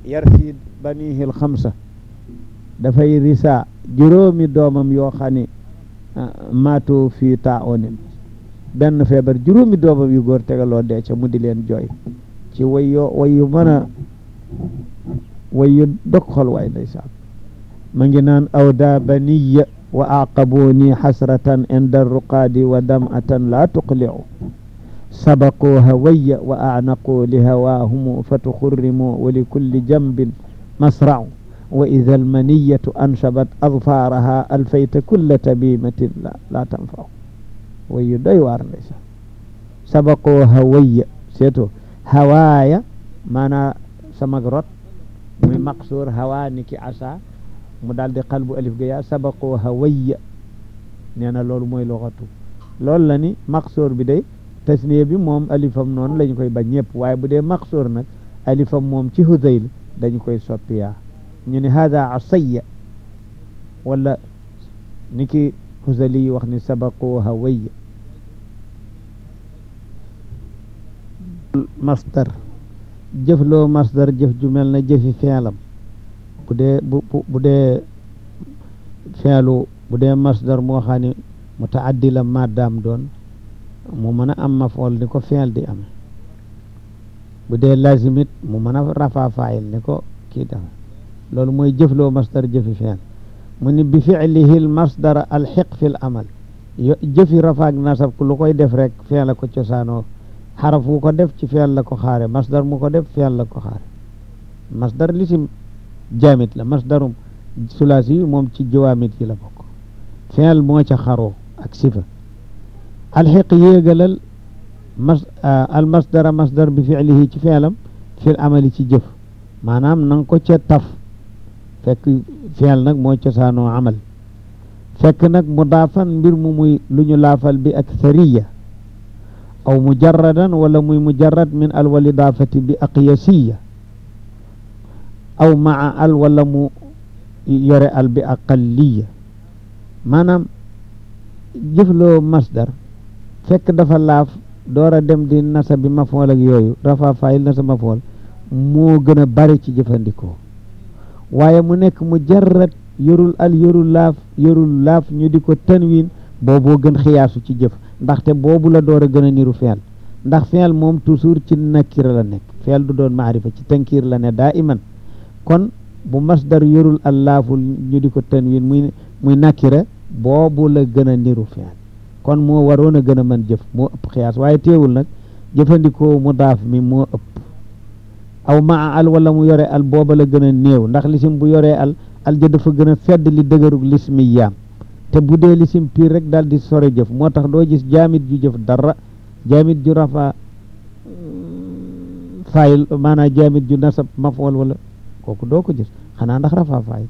yarsi banihil xamsa dafay risa juróomi doomam yoo xam ne maatu fii taa onin benn feebar juróomi doomam yu góor tegaloo dee ca mu di leen jooy ci way yoo way yu mën a way yu dog xol waay ndeysaan ma ngi naan awda baniya wa aqabuni xasratan inda ruqaadi wa dam'atan laa tuqlicu sabaquu hawaya wa acnaquu li hawaahumu fatuxurrimu wa likulli jambin masracu wa ida almaniyatu anshabat adfaaraha alfayta kulla tabimatin laa tanfacu way yu doy waar ndeysaan sabaquu hawaya seeto hawaaya maanaa samag rot muy maqsuur hawaa niki asa mu daal di qalbu alif ga yaa sabaqoo hawayya nee na loolu mooy loxatu loolu la ni maqsoor bi day tasniya bi moom alifam noonu lañu koy bañ ñëpp waaye bu dee maqsoor nag alifam moom ci hudayl dañu koy soppi yaa ñu ne hada asayya wala ni ki husali wax ni sabaqoo hawayya masdar jëfloo masdar jëf ju mel na jëfi feelam bu dee bu bu dee feelu bu dee masdar moo xam ne mutaaddi la maddaam doon mu mën a am mafool ni ko feel di ame bu dee lazimit mu mën a rafa faayil ni ko kii dafa loolu mooy jëfloo masdar jëfi feel mu ni bi fiilihi l masdara alxiq fi l amal yo jëfi rafaak nasab ku lu koy def rek feel la ko cosaanoo xaraf wu ko def ci feel la ko xaare masdar mu ko def feel la ko xaare masdar lisim jaamit la masdarum sulaasi yi moom ci jawaamit yi la bokk feel moo ca xaroo ak sifa alxiq yéegalal mas al masdara masdar bi fiilihi ci feelam fil amali ci jëf maanaam na nga ko ca taf fekk feel nag moo cosaanoo amal fekk nag mudaafan mbir mu muy lu ñu laafal bi ak sariya aw mujarradan wala muy mujarrad min al wal idaafati bi aqyasiya aw maa al wala mu yore al bi aqalliya maanaam jëfloo masdar fekk dafa laaf door a dem di nasa bi mafool ak yooyu rafa fayil nasa mafool moo gën a bari ci jëfandikoo waaye mu nekk mujarrad yorul al yorul laaf yorul laaf ñu di ko tanwin booboo gën xiyaasu ci jëf ndaxte boobu la door a gën a niru feel ndax feel moom toujours ci nakira la nekk feel du doon maarifa ci tankiir la ne daa iman kon bu masdar yorul al laaful ñu di ko tanwin muy muy nakira boobu la gën a niru feel kon moo waroon a gën a mën jëf moo ëpp xiyaas waaye teewul nag jëfandikoo mudaaf mi moo ëpp aw maa al wala mu yore al booba la gën a néew ndax lisim bu yoree al al ja dafa gën a fedd li dëgërug lismi yaam te bu dee lisim piir rek daal di sore jëf moo tax doo gis jaamit ju jëf dara jaamit ju rafa fayil maanaam jaamit ju nasab mafool wala kooku doo ko gis xanaa ndax rafa fayil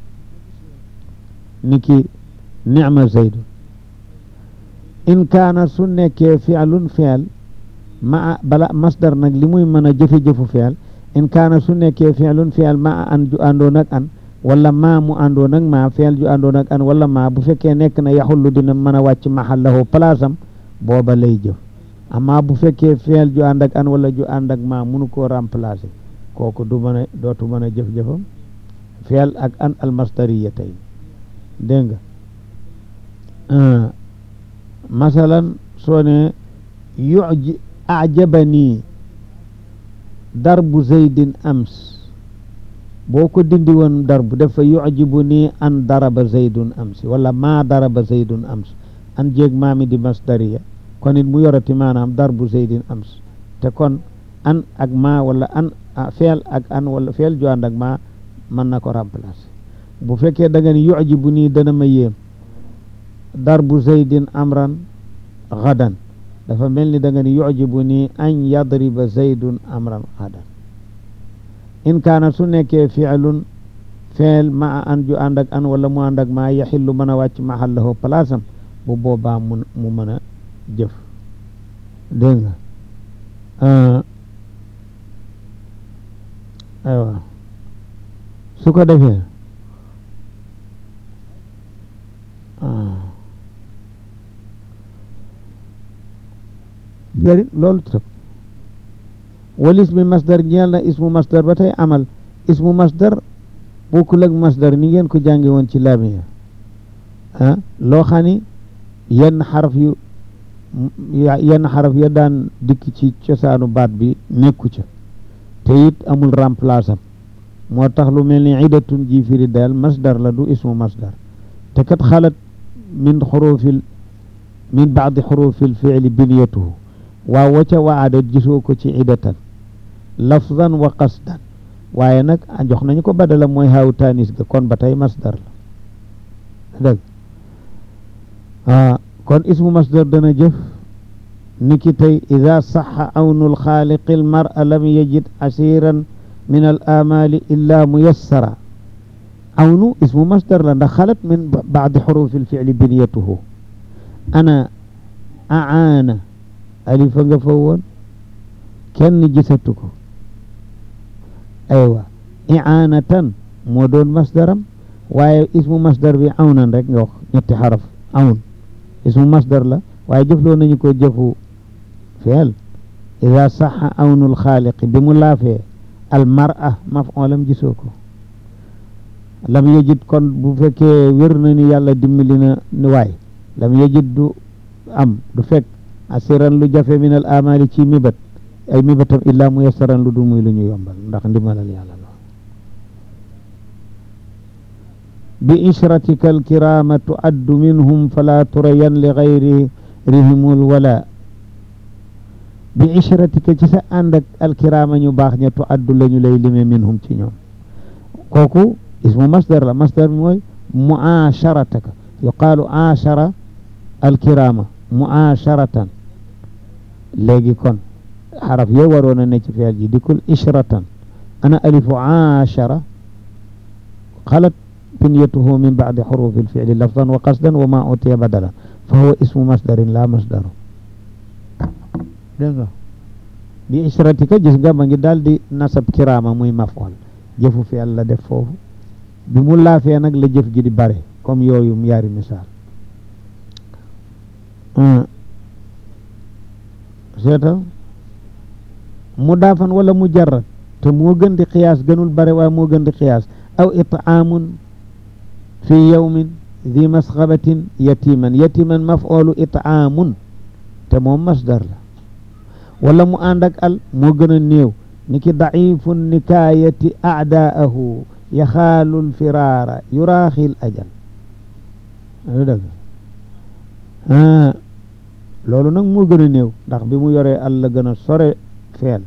niki nicma zaydun in kaana su nekkee fiilun fiil ma bala masdar nag li muy mën a jëfe-jëfu fiil in kaana su nekkee fiilun fiil ma an ju àndoon ak an wala ma mu àndoon ak ma fiil ju àndoon ak an wala ma bu fekkee nekk na yaxullu dina mën a wàcc maxallahu place am booba lay jëf amma bu fekkee fiil ju ànd ak an wala ju ànd ak ma munu koo remplacer kooku du mën a dootu mën a jëf-jëfam fiil ak an almasdariya tey dégg nga masalan soo ne yuji ajabani darbu zaydin ams boo ko dindi woon darbu dafa yujibu nii an daraba zaydun amsi wala maa daraba zaydun ams an jéeg maami di masdariya kon it mu yorati maanaam darbu zaydin ams te kon an ak maa wala an feel ak an wala feel ju ànd ak maa mën na ko remplacer bu fekkee da nga ni yujibu nii dana ma yéem darbu zaydin amran gadan dafa mel ni da nga ni yujibu nii an yadriba zaydun amran gadan in kaana su nekkee fiilun feel ma an ju ànd ak an wala mu ànd ak maa yaxillu mën a wàcc maxallahu place am bu boobaa mu mu mën a jëf dégg nga aywa su ko defee jëri loolu tëb walis mi masdar ñeel na ismu masdar ba tey amal ismu masdar bokkul ak masdar ni ngeen ko jànge woon ci laamiya ah loo xam ni yenn xaraf yu yenn xaraf ya daan dikk ci cosaanu baat bi nekku ca te it amul remplace am moo tax lu mel ni idatun ji firi daal masdar la du ismu masdar te kat xalat min xurufil min baadi xurufil fiili biniyatuhu waaw wa ca waada gisoo ko ci idatan lafzan wa qasdan waaye nag jox nañu ko badala mooy haaw tanis ga kon ba tey masdar la dëgg kon ismu masdar dana jëf niki tey ida saxa awnul xaaliqi l mara lam yajid asiran min al amali illa muyassara awnu ismu masdar la ndax xalat min baadi xurufi lficli biniyatuhu ana aana alifa nga fa woon kenn gisatu ko aywa iaanatan moo doon masdaram waaye ismu masdar bi awnan rek nga wax ñetti xaraf awn ismu masdar la waaye jëfloo nañu ko jëfu feel ida saxa awnul xaaliqi bi mu laafee al mara mafoolam gisoo ko lam yejid kon bu fekkee wér na ni yàlla dimbali na ni waay lam yejid du am du fekk asiran lu jafe min al amali ci mibat ay mibatam illaa mu yassaran lu du muy lu ñu yombal ndax ndimbalal yàlla la bi ishratika alkirama tuaddu minhum fala turayan li gayrihimul wala bi ishratika ci sa ànd ak alkirama ñu baax ña tuaddu la ñu lay lime minhum ci ñoom kooku ismu masdar la masdar mooy muasharataka yuqaalu ashara alkirama muasharatan léegi kon xaraf yo waroon a ne ci feel ji dikul ishratan ana alifu ashara xalat binyatuhu min bacdi xurufi lficli lafdan wa qasdan wa ma utiya badalan fa huwa ismu masdarin la masdaru dégg nga bi ishratika gis nga ma ngi daal di nasab kiraama muy maf'ul jëfu feel la def foofu bi mu laafee nag la jëf ji di bare comme yooyu yaari misaal seetal mudaafan wala mujarrad te moo gën di xiyaas gënul bare waaye moo gën di xiyaas aw itaamun fi yawmin di masxabatin yatiman yatiman maf'ulu itaamun te moom masdar la wala mu ànd ak al moo gën a néew ni ki daifun nikaayati aadaahu yaxaalul firaara yuraaxil ajal lu dëgg loolu nag moo gën a néew ndax bi mu yoree al la gën a sore feel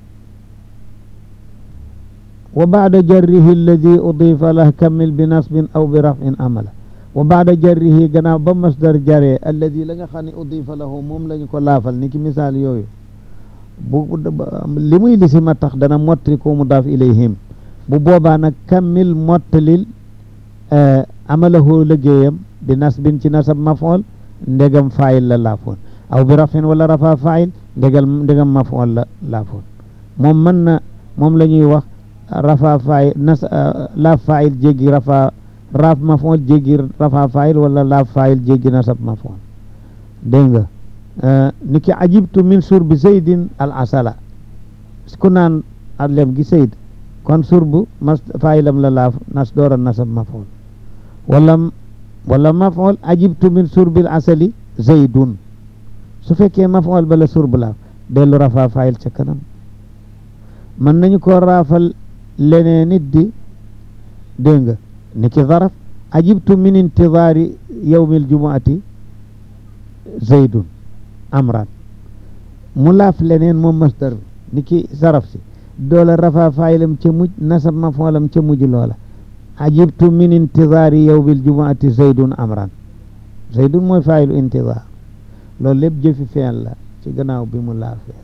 wa baada jarrihi alladi udifa lah kammil bi nasbin aw bi rafin amala wa baada jarrihi gannaaw ba masdar jaree alladi la nga xam ne udifa lahu moom la ñu ko laafal ni ki misaal yooyu bu li muy li si ma tax dana mottali ko mudaaf ilayhim bu boobaa nag kammil mottalil amalahu liggéeyam bi nasbin ci nasab mafool ndegam faayil la laafoon aw bi rafin wala rafa faayil ndegal ndegam mafool la laafoon moom mën na moom la ñuy wax rafa faayil nas laaf faayil jéggi rafa raaf mafool jéggi rafa faayil wala laaf faayil jéggi nasab mafool dégg nga ni ki ajibtu min surbi zaydin al asala ku naan adlem gi zayd kon surbu mas faayilam la laaf nas doora nasab mafool wala wala mafool ajibtu min surbil asali zaydun su fekkee mafool bala surbu laaf dellu rafa faayil ca kanam mën nañu ko raafal leneen nit di dégg nga ni ki zaraf ajibtu min intidaari yawmil jumuati zaydun amran mu laaf leneen moom masdar bi ni ki zaraf si doola rafa faayilam ca mujj nasab mafoolam ca mujj loola ajibtu min intidaari yawmil jumuati zaydun amran zaydun mooy faayilu intidaar loolu lépp jëfi feel la ci gannaaw bi mu laafee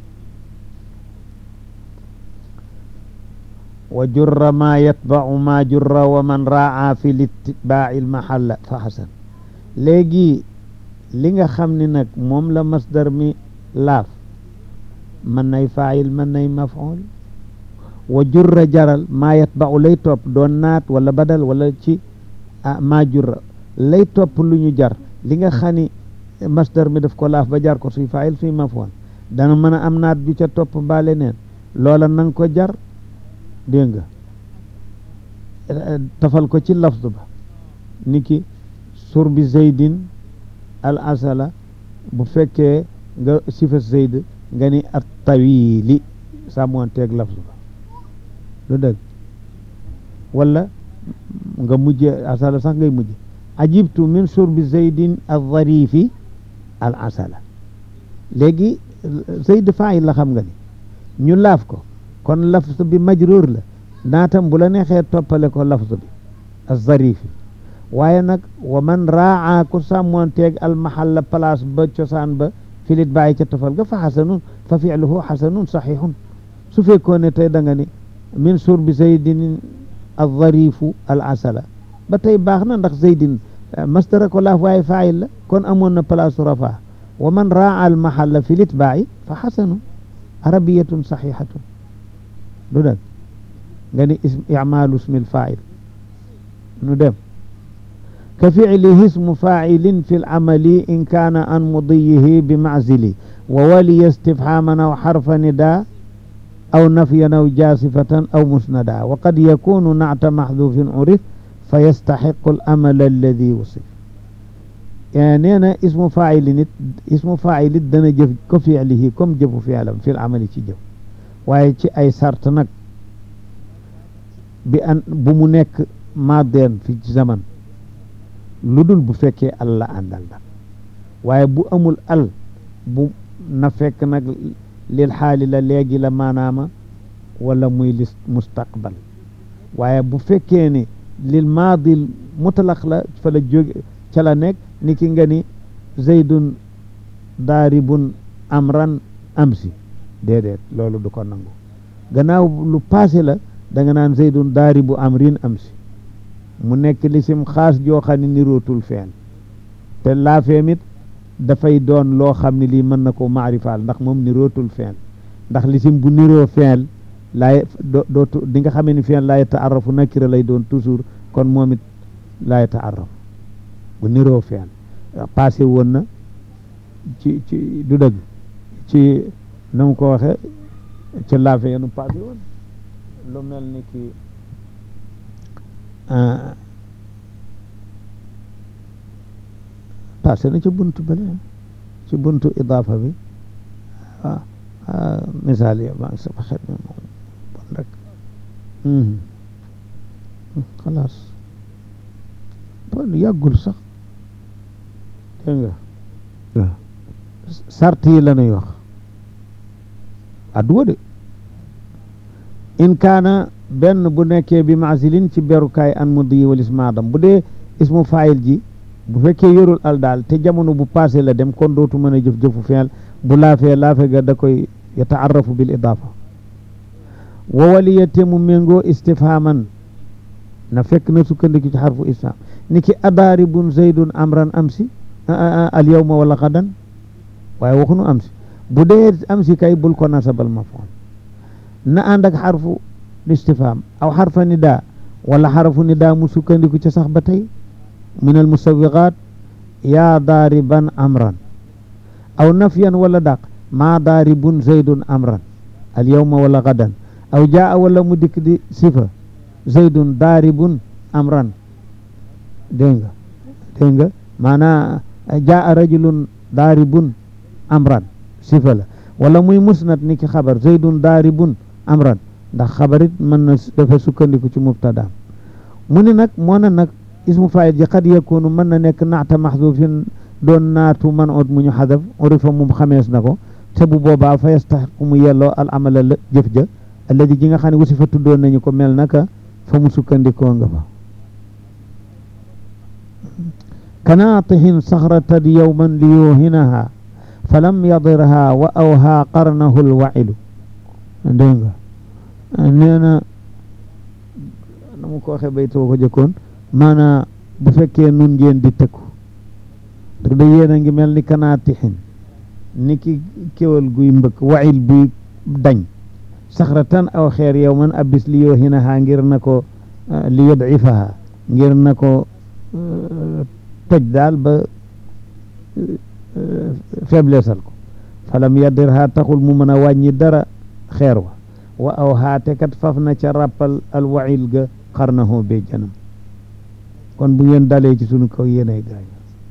wa jurra ma yatba'u ma jurra wa man raa fi litibaa'i lmahalla fa xasan léegi li nga xam ni nag moom la masdar mi laaf mën nay faayil mën nay maf'ul wa jurra jaral maa yatba'u lay topp doon naat wala badal wala ci maa jurra lay topp lu ñu jar li nga xam ni masdar mi daf ko laaf ba jar ko suy faayil suy maf'ul dana mën a am naat ju ca topp mbaa leneen loola nang ko jar dégg nga tafal ko ci lafz ba niki sur bi zeydin al asala bu fekkee nga sifa zeyd nga ni at tawili sàmmoonteeg lafz ba lu dëgg wala nga mujje asala sax ngay mujje ajibtu min surbi zeydin al dharifi al asala léegi zeyd faayil la xam nga ni ñu laaf ko kon lafz bi majruur la naatam bu la neexee toppale ko lafz bi al dharifi waaye nag wa man raa ku sàmmoonteeg al mahalla place ba cosaan ba filit bàyyi ca tofal ga fa xasanun fa filuhu xasanun saxiixun su fekkoon ne tey da nga ni min surbi zeydin al dharifu al asala ba tey baax na ndax zeydin mastara ko laaf waaye faayil la kon amoon na place rafa wa man raa al mahalla fi litbaa'i fa xasanun arabiyatun saxiixatun du dëgg nga ni ism icmaalu ismil faa'il nu dem ka ficlihi ismu faacilin fi lcamali in kaana an mudiyihi bi maczili wa waliya istifhaaman aw xarfa nidaa aw nafyan aw jaasifatan aw musnada wa qad yakunu nacta maxduufin urif fa yastaxiqu alamal alladi wusif nee na ismu faacili nit ismu faacili dana jëf ko ficlihi comme jëfu fi'lam fi lamali ci jëf waaye ci ay sart nag bi an bu mu nekk maadeen fi zaman lu dul bu fekkee al la àndal nag waaye bu amul al bu na fekk nag lil xaali la léegi la maanaama wala muy lis mustaqbal waaye bu fekkee ne lil maadil mutlaq la fa la jóge ca la nekk ni ki nga ni zaydun daaribun amran amsi déedéet loolu du ko nangu gannaaw lu passé la da nga naan zaydun daaribu amrin amsi mu nekk lisim xaas joo xam ne nirootul feen te laafeem it dafay doon loo xam ne lii mën na ko maarifaal ndax moom nirootul feen ndax lisim bu niroo feen laay dootu di nga xamee ni feen laa yataarrafu nakira lay doon toujours kon moom it laa yataarrafu bu niroo feen passé woon na ci ci du dëgg ci na mu ko waxe ci laafe yenu passé woon lu mel ni ki passé na ci buntu bële ci buntu idaafa bi waaw misaal yi maa ngi sama xel mi moom bon rek xalaas bon yàggul sax dégg nga waaw sart yi la nuy wax adduwa de in kaana benn bu nekkee bi maasilin ci berukaay an muddi wal ismaadam bu dee ismu faayil ji bu fekkee yorul al daal te jamono bu passé la dem kon dootu mën a jëf jëfu feel bu laafee laafe ga da koy yataarrafu bil idaafa wa waliyate mu méngoo istifhaman na fekk na sukkandiku ci xarfu istifham ni ki adaaribun zaydun amran amsi al yawma wala xadan waaye waxunu amsi bu dee amsi kay bul ko nasabal mafoon na ànd ak xarfu istifham aw xarfa nida wala xarfu nida mu sukkandiku ca sax ba tey min al musawiqaat yaa daariban amran aw nafyan wala daq maa daaribun zaydun amran al yawma wala gadan aw jaa wala mu dikk di sifa zaydun daaribun amran dégg nga dégg nga maanaa jaa rajulun daaribun amran sifa la wala muy musnad ni ki xabar zaydun daaribun amran ndax xabarit mën na dafa sukkandiku ci mubtadaam mu ni nag moo na nag ismu faayil ji qad yakunu mën na nekk naata maxdufin doon naatu man ot mu ñu xadaf urifa moom xamees na ko te bu boobaa fa yastaxiqu mu yelloo al amala la jëf ja alladi ji nga xam ne wasi fa tuddoon nañu ko mel naka fa mu sukkandikoo nga fa kanaatihin saxratan yowman li yuhinaha fa lam yadirha wa awha qarnahu lwailu dégg nga nee na na mu ko waxee baytoo ko jëkkoon maanaa bu fekkee nun ngeen di tëkku te da yéen a ngi mel ni kanaatixin ni ki kéwal guy mbëkk wail buy dañ saxratan aw xeer yow man abis li yoo hinaha ngir na ko li yodifaha ngir na ko toj daal ba faiblessal ko falam yadirha taxul mu mën a wàññi dara xeer wa wa aw haate kat faf na ca ràppal al wail ga xar na hoo bee janam kon bu ngeen dalee ci sunu kaw yéenay gaañ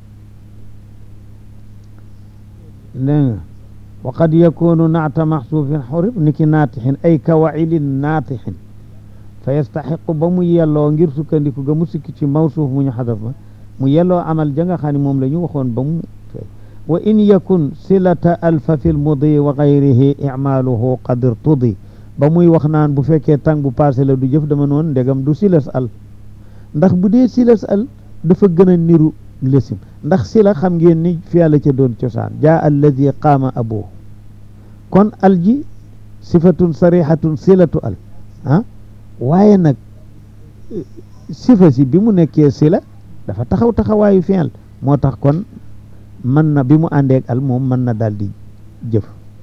dégg nga wa qad yakunu naata maxsuufin xurib ni ki naatixin ay kawailin naatixin fa yastaxiqu ba mu yelloo ngir sukkandiku ga mu sikki ci mawsuuf mu ñu xadaf ba mu yelloo amal ja nga xam ne moom la ñu waxoon ba mu fay wa in yakun silata alfa fi lmudi wa gayrihi icmaaluhu qad irtudi ba muy wax naan bu fekkee tàng bu passé la du jëf dama noon ndegam du silas al ndax bu dee silas al dafa gën a niru lesim ndax sila xam ngeen ni fi yàlla ca doon cosaan jaa alladi qaama abuhu kon al ji sifatun sarixatun silatu al ah waaye nag sifa si bi mu nekkee sila dafa taxaw taxawaayu fi'l moo tax kon mën na bi mu àndeeg al moom mën na daal di jëf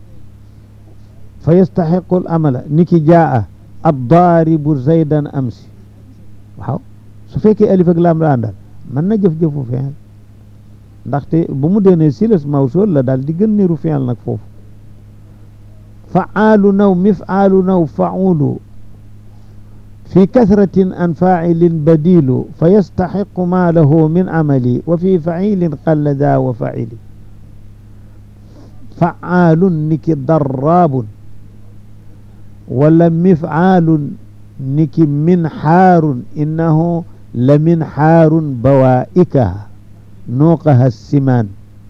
fa yastaxiqu al amala ni ki jaa addaaribu zaydan amsi waaw su fekkee alif ak laam la àndal mën na jëf-jëfu fi'l ndaxte bu mu deenee silas mawsul la daal di gën niru fi'l nag foofu fa'aalu naw mif'aalu naw fa'ulu في كثرة عن فاعل بديل فيستحق ما له من عملي وفي فعيل قل ذا وفعيل فعال نك ضراب ولا مفعال نك منحار إنه لمنحار بوائكها نوقها السمان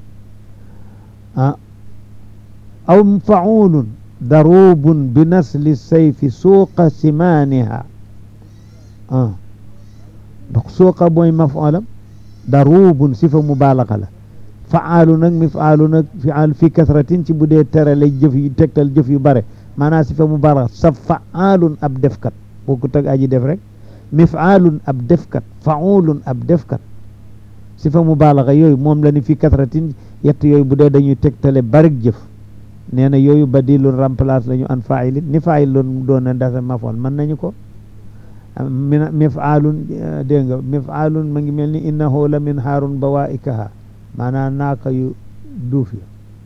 أو فعول ضروب بنسل السيف سوق سمانها ah ndax sooqa mooy mafulam daruubun sifa mubaalaxa la faalu nag mifaalu nag fial fi kasratin ci bu dee tere lay jëf yu tegtal jëf yu bare maanaam sifa mubaalaxa sa faalun ab defkat boo ko teg aji def rek mifaalun ab defkat faulun ab defkat sifa mubaalaxa yooyu moom la ni fi kasratin yett yooyu bu dee dañuy tegtale barik jëf nee na yooyu badilun remplace la ñu an failin ni fail loon doon na ndasa mafoon mën nañu ko min mifaalun dégg nga mifaalun ma ngi mel ni innahu la min haarun bawaikaha maanaam naaka yu duuf ya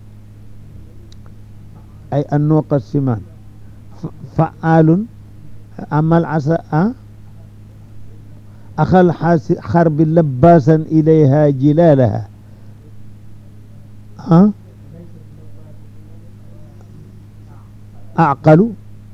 ay an nuuqa simaan faalun amal asa a axal xarbi labbaasan ilayha jilaalaha ah aqalu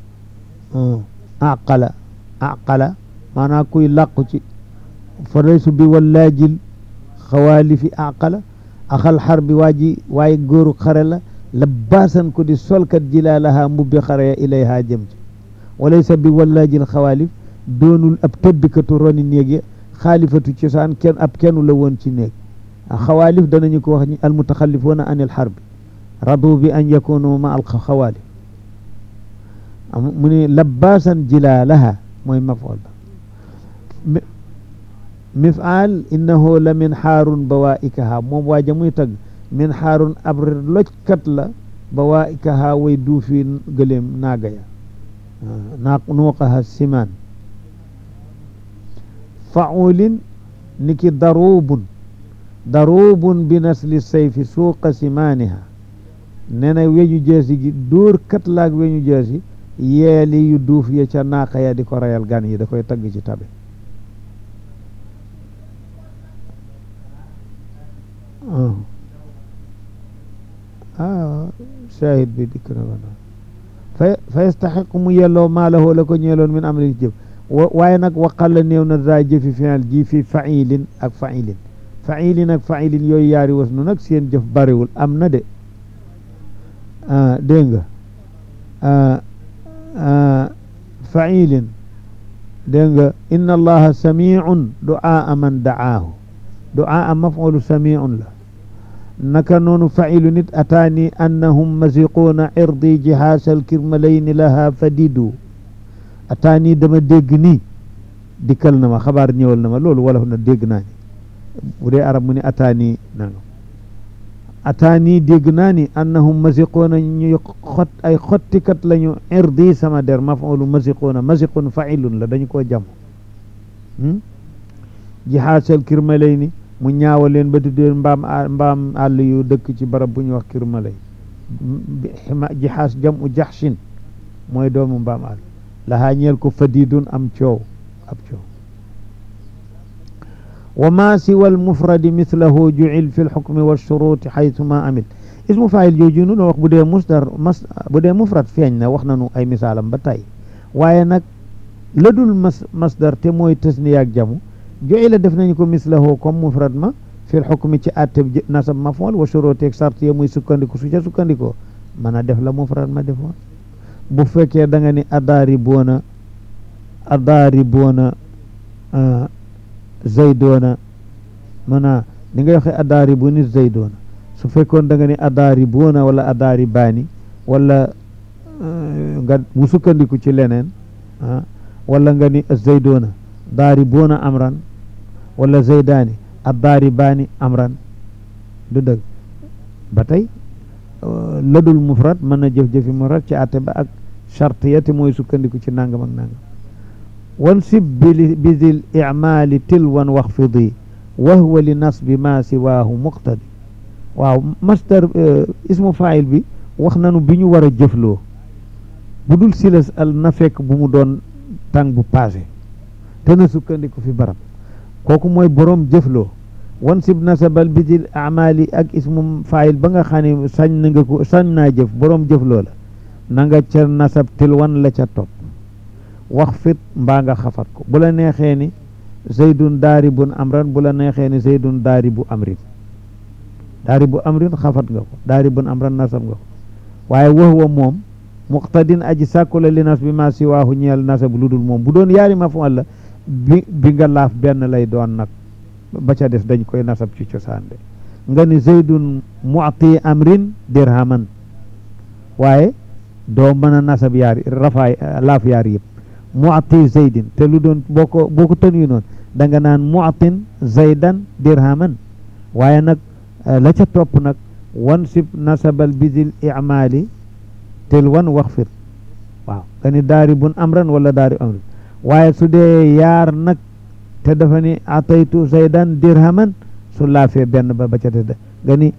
aqala aqala maanaam kuy làqu ci fa laysu bi wallaajil xawaalifi aqala axal xar bi waa ji waaye góoru xare la la baasan ko di solkat jilaalaha mbubbi xare ya ilayha jëm ci walaysa bi wallaajil xawaalif doonul ab tëddkatu roni néeg ya xaalifatu cosaan kenn ab kennu la woon ci néeg xawaalif danañu ko wax al mutaxallifuuna anil xarbi radu bi an yakunu ma al xawaalif mu ne labbaasan jilaalaha mooy mafool ba mifaal innahu la min xaarun bawaikaha moom waaja muy tagg min xaarun ab lojkat la bawaikaha way duufi gëleem naaga ya naa nuuqaha simaan faulin niki daruubun daruubun bi nasli sayfi suuqa simaaniha nee na weñu jeesi gi dóor kat laag weñu jeesi yeeli yu duuf ya ca naaqa ya di ko rayal gan yi da koy tagg ci tabe ah shahid bi dikk na ko fa fa yastaxiqu mu yelloo maalahu la ko ñeeloon min amali jëf waaye nag waqal la néew na daa jëfi fi'il ji fi failin ak failin failin ak failin yooyu yaari was nu nag seen jëf bariwul am na de dégg nga failin dégg nga inna allaha samiun duaa man daahu duaa mafulu samiun la naka noonu failu nit ataani annahum masiquuna irdi jihaasal kirmalayni laha fadidu ataani dama dégg nii dikkal na ma xabaar ñëwal na ma loolu wala na dégg naa ni bu dee arab mu ni ataani nanga ataani dégg naa ni annahum masiquuna ñuy xot ay xottikat lañu irdi sama der mafulu masiquuna masiqun failun la dañu koo jam jihaasal kirmalayni mu ñaawa leen ba tuddee mbaam mbaam àll yu dëkk ci barab bu ñuy wax kirmalay jihaas jam u jaxshin mooy doomu mbaam àll lahaa ñeel ko fadidun am coow ab coow wa ma siwa almufradi mithlahu jucil fi lxukmi walshuruti xaytuma amil ismu faayil jooju nu wax bu dee musdar mas bu dee mufrad feeñ na wax nanu ay misaalam ba tey waaye nag la dul mas masdar te mooy tasniya ak jamu jucila def nañu ko mithlahu comme mufrad ma fi lxukmi ci atte nasab mafool wa shuruti ak sart ya muy sukkandiku su ca sukkandikoo mën a def la mufrad ma defoon bu fekkee da nga ni adaari boona adaari boona zaydoona mana ni nga waxee adaari bu nit zaydoona su fekkoon da nga ni adaari boona wala adaari baani wala nga mu sukkandiku ci leneen wala nga ni zaydoona daari boona amran wala zaydaani addaari baani amran du dëgg ba tey ladul mufrad mën na jëf-jëfi mufrad ci àtte ba ak charte ya te mooy sukkandiku ci nangam ak nangam wan sib bi bizil icmaali tilwan waxfidi wa huwa li nasbi ma siwaahu muqtadi waaw masdar ismu faayil bi wax nanu bi ñu war a jëfloo bu dul silas al na fekk bu mu doon tàng bu passé te na sukkandiku fi barab kooku mooy boroom jëfloo wan sib nasabal bizil amaali ak ismu faayil ba nga xam ne sañ na nga ko sañ naa jëf boroom jëfloo la na nga ca nasab tilwan la ca topp wax fit mbaa nga xafat ko bu la neexee ni zaydun daaribun amran bu la neexee ni zaydun daaribu amrin daaribu amrin xafat nga ko daaribun amran nasab nga ko waaye wax wa moom muqtadin aji sàkku la li nas bi ma si waaxu ñeel nasab lu dul moom bu doon yaari mafool la bi bi nga laaf benn lay doon nag ba ca des dañ koy nasab ci cosaan de nga ni zaydun mu'ti amrin dirhaman waaye doo mën a nasab yaari rafaay laaf yaar yëpp mu'ti zaydin te lu doon boo ko boo ko tënuyu noonu da nga naan mu'tin zaydan dirhaman waaye nag la ca topp nag wan sib nasabal bizil i'maali tel wan wax fir waaw nga ni daari bun amran wala daari amrin waaye su dee yaar nag te dafa ni ataytu zaydan dirhaman su laafee benn ba ba ca te nga ni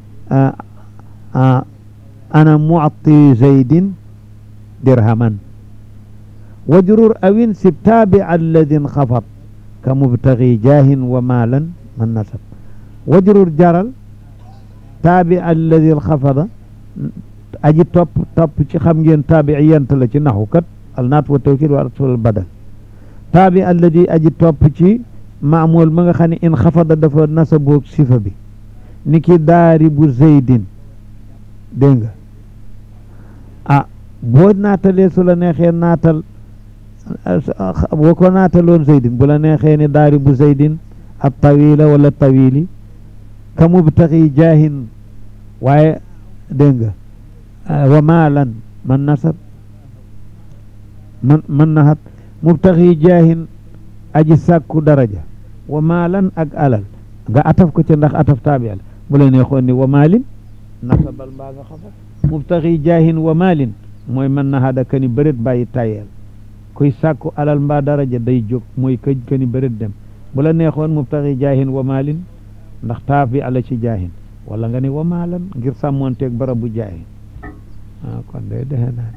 ana mu'ti zaydin dirhaman wajrur awin sib taabi alladin xafat ka mubtagi jaahin wa maalan man nasab wajrur jaral taabi alladin xafada aji topp topp ci xam ngeen taabi yent la ci naxu kat al naat wa tawkid wa rasul badal taabi alladi aji topp ci maamul ma nga xam ne in xafada dafa nasaboog sifa bi ni ki daari bu zeydin dégg nga ah boo naatalee su la neexee naatal boo ko naataloon zeydin bu la neexee ni daari bu zeydin ab tawila wala tawili ka mubtaxi jaahin waaye dégg nga wa maalan man nasab man man naxat mubtaxi jaahin aji sàkku daraja wa maalan ak alal nga ataf ko ca ndax ataf taabi la bu la neexoon ni wa maalin nasabal mbaa nga xafat mubtaxi jaahin wa maalin mooy man naxada kani bërit bàyyi tayeel kuy sàkku alal mbaa daraja day jóg mooy këj kani bërit dem bu la neexoon mubtaxi jaahin wa maalin ndax taabi ala ci jaahin wala nga ni wa maalan ngir sàmmoonteeg barabu jaahin ah kon day dexe naa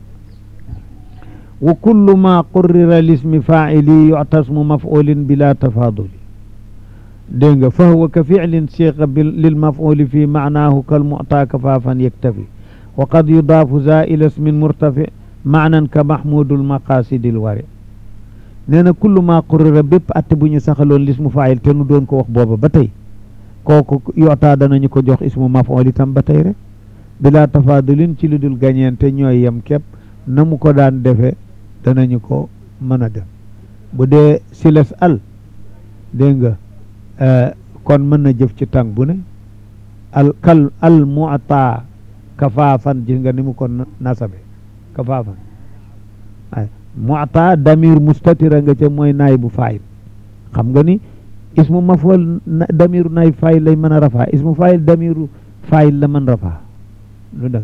wa kullu ma qurrira lismi faa'ili yu'tasmu maf'ulin bila tafaduli dégg nga fa huwa ka fi'lin siqa lil maf'uli fi ma'naahu kal mu'ta kafaafan yaktafi wa qad yudaafu za ila ismin murtafi maanan ka mahmudul maqasidil wari nee na kullu ma qurrira bépp atte bu ñu saxaloon lismu faa'il te nu doon ko wax booba ba tey kooku yotaa danañu ko jox ismu maf'ul itam ba tey rek bila tafadulin ci lu dul gañeente ñooy yem képp na mu ko daan defe danañu ko mën a def bu dee siles al dégg nga kon mën na jëf ci tàng bu ne al kal al mu'ta kafaafan gis nga ni mu ko nasabe kafaafan ay mu'ta damir mustatira nga ca mooy naay bu faayil xam nga ni ismu maf'ul damiru naay faayil lay mën a rafaa ismu faayil damiru faayil la mën rafaa lu dëgg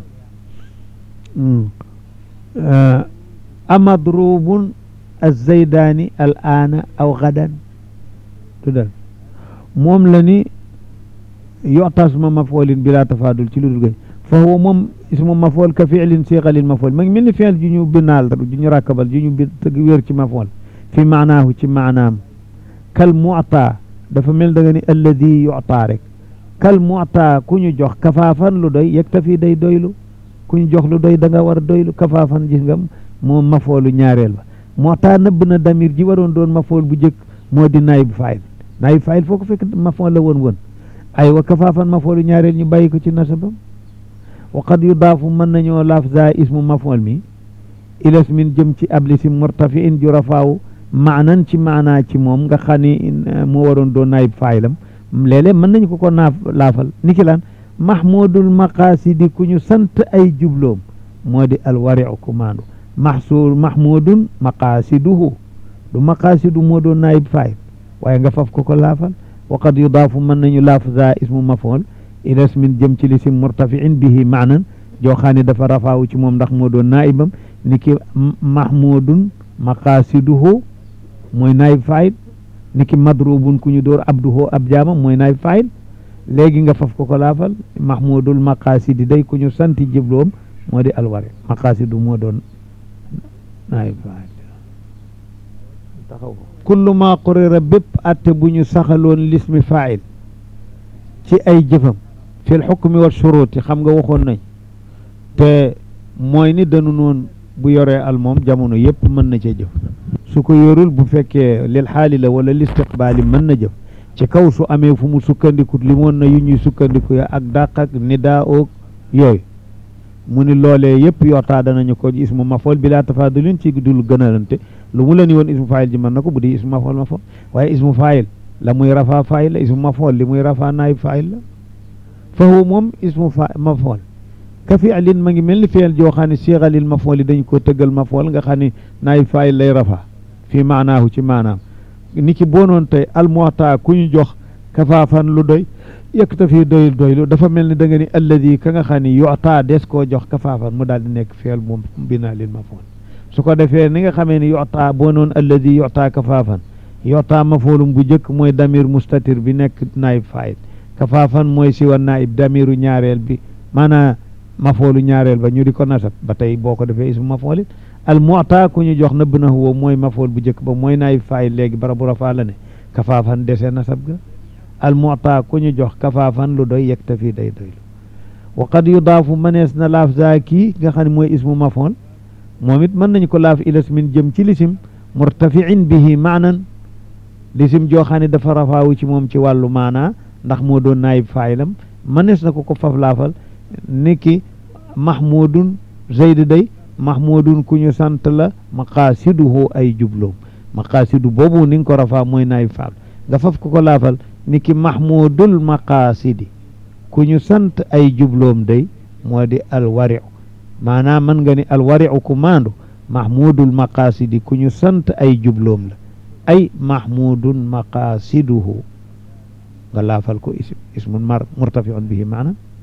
amadrubun alzaydaani al aana aw gadan lu dëgg moom la ni yotasma mafoolin bila tafadul ci lu dul gay fa huwa moom ismu mafool ka fiilin siqalil mafool ma ngi mel ni fiil ju ñu binaal ju ñu rakkabal ju ñu bi wér ci mafool fi maanaahu ci maanaam kal mu'ta dafa mel da nga ni alladi yu'ta rek kal mu'ta ku ñu jox kafaafan lu doy yaktafi day doylu ku ñu jox lu doy da nga war a doylu kafaafan gis nga moom mafoolu ñaareel ba mu'ta nëbb na damir ji waroon doon mafool bu jëkk moo di naayib faayil naayib faayil foo ko fekk mafool la woon woon ay wa kafaafan mafoolu ñaareel ñu bàyyi ko ci nasabam wa qad yudaafu mën nañoo laaf za ismu mafool mi ilas min jëm ci ablisim murtafiin ju rafaawu maanan ci maanaa ci moom nga xam ni moo waroon doon naayib faayilam léeg-léeg mën nañu ko ko naaf laafal niki lan mahmudul maqaasidi ku ñu sant ay jubloom moo di alwariu kumaandu mahsul mahmudun maqaasiduhu du maqaasidu moo doon naayib faayil waaye nga faf ko ko laafal wa qad yudaafu mën nañu laaf za ismu mafool ilas min jëm ci lisim murtafiin bihi maanan joo xam ne dafa rafaawu ci moom ndax moo doon naayibam niki mahmudun maqaasiduhu mooy naayib faayil niki madrubun ku ñu door abduhu ab jaamam mooy naayib faayil léegi nga faf ko ko laafal mahmudul maqaasidi day ku ñu santi jibloom moo di alwari maqaasidu moo doon naayib faayil taxaw kullu ma qurira bépp atte bu ñu saxaloon lismi faayil ci ay jëfam fil xukmi wa shuruti xam nga waxoon nañ te mooy ni danu noon bu yoree al moom jamono yëpp mën na ca jëf su ko yorul bu fekkee lil xaali la wala listiqbaali mën na jëf ci kaw su amee fu mu sukkandiku limoon na yu ñuy sukkandiku ya ak dàq ak nidaa oog yooyu mu ni loolee yëpp yortaa danañu ko ismu mafool bi laa tafaadulin ci dul gënalante lu mu la ni woon ismu faayil ji mën na ko bu di ismu mafool mafool waaye ismu faayil la muy rafaa faayil la ismu mafool li muy rafaa naayib faayil la fa huwa moom ismu fa mafool ka fi'lin ma ngi mel ni fi'l joo xam ne siixalil mafool yi dañ ko tëggal mafool nga xam ne naayib faayil lay rafaa fii maanaahu ci maanaam ni ki boonoon tey almuwata ku ñu jox kafaafan lu doy yaktafi doyul doylu dafa mel ni da nga ni alladi ka nga xam ne yuta des koo jox kafaafan mu daal di nekk fi'l moom binaa lil mafool su ko defee ni nga xamee ni yuta boonoon alladi yuta kafaafan yuta mafoolum bu njëkk mooy damir mustatir bi nekk naayib faayil kafaafan mooy siwa naayib damiru ñaareel bi maanaa mafoolu ñaareel ba ñu di ko nasab ba tey boo ko defee ismu mafoolit al mu'ta ku ñu jox nëbb na huwa mooy mafool bu njëkk ba mooy naayib faayil léegi bara bu rafaa la ne kafaafan dese nasab ga al mu'ta ku ñu jox kafaafan lu doy yaktafi day doylu wa qad yudaafu mënees na laaf za kii nga xam ne mooy ismu mafool moom it mën nañu ko laaf ilas min jëm ci lisim murtafiin bihi maanan lisim joo xam ne dafa rafaawu ci moom ci wàllu maanaa ndax moo doon naayib faayilam mënees na ko ko faf laafal niki mahmudun zayd day mahmudun ku ñu sant la maqaasiduhu ay jubloom maqaasidu boobu ni nga ko rafaa mooy naayib faal nga faf ko ko laafal niki mahmudul maqaasidi ku ñu sant ay jubloom day moo di alwariu maanaam mën nga ni alwariu ku maandu mahmudul maqaasidi ku ñu sant ay jubloom la ay mahmudun maqaasiduhu nga laafal ko ismun mar murtafiun bihi maanaam